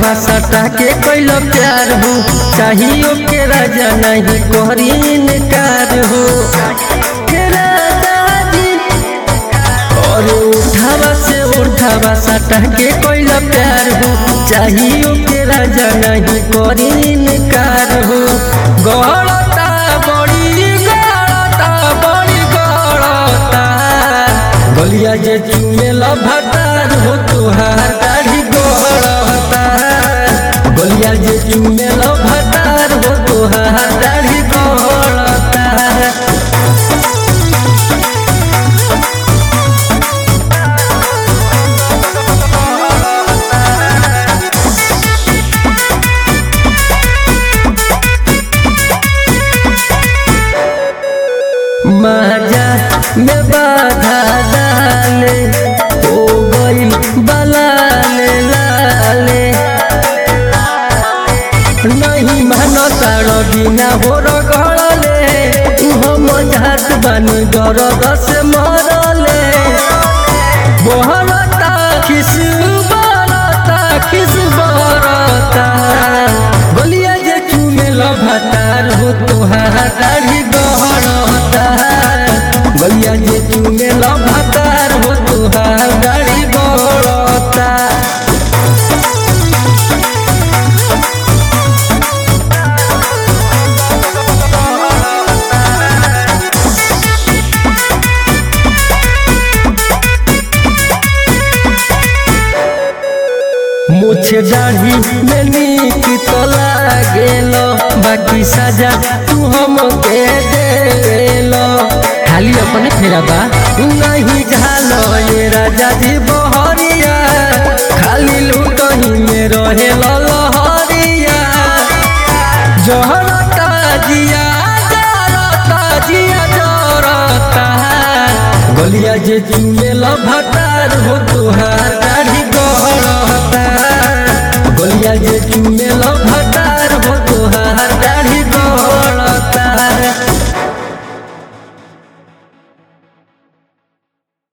उठावा सटा के कैल प्यार हो चाहियो के राजा नहीं कोहरी इनकार हो के राजा जी और उठावा से उठावा सटा के कैल प्यार हो चाहियो के राजा नहीं कोहरी इनकार हो गड़ता बड़ी गड़ता बड़ी गड़ता गलिया जे चुमेल भटार हो तुहार दाढ़ी गड़ता गलिया जे चुमेल भटार हो तुहार दाढ़ी गड़ता माजा में बाधा डाले हो गई बलाले लाले नहीं मानो तारो बिना हो रगड़ले हम झात बानी दर्द से मरले बहरता खिस बरता खिस बरता गलिया जे चुमेल भतार हो तोहार दाढ़ी गहरता गलिया जे चुमेल भतार हो तोहार दाढ़ी गहरता मुझे दाढ़ी में नीक तो लागेलो बाकी सजा तू हम के देलो खाली अपने फेरा बा नहीं झालो ये राजा जी बहरिया खाली लुटही में रहे लहरिया जहरता जिया जरता जिया जरता गलिया जे चुमेल भटार हो तुहार